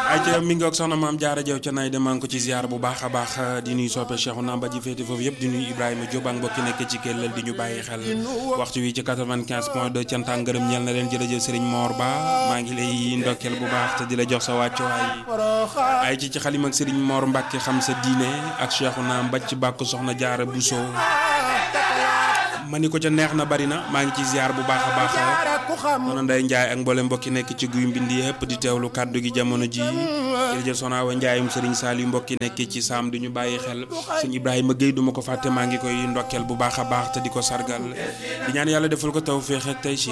ay ca mi ngi ak soxna maam jaara jaw ca nay de maa ngi ko ci ziar bu baax a baax di nuy soppe Cheikhu Namba ji féete foofu yëpp di nuy Ibrahima Diop ak mbokki nekk ci kellal di ñu bàyyi xel waxtu wi ci 95 point 2 cant ak ngërëm ñeel na leen jërëjëf Serigne Mor Ba maa ngi lay ndokkeel bu baax te di la jox sa wàccuwaay ay ci ci xalim ak Serigne Mor Mbacke xam sa diine ak Cheikhu Namba ci bàkk soxna jaara Bousso ma ni ko ca neex na bari na maa ngi ci ziar bu baax a baax noonu Ndeye Ndiaye ak mboolem mbokki nekk ci guy mbindi yëpp di teewlu kàddu gi jamono ji jërëjëf Soxna Awa Ndiaye Serigne Saliou mbokki nekk ci saam du ñu bàyyi xel sëñ Ibrahima Guèye du ma ko fàtte maa ngi koy ndokkeel bu baax a baax te di ko sargal di ñaan yàlla defal ko taw féex ak tey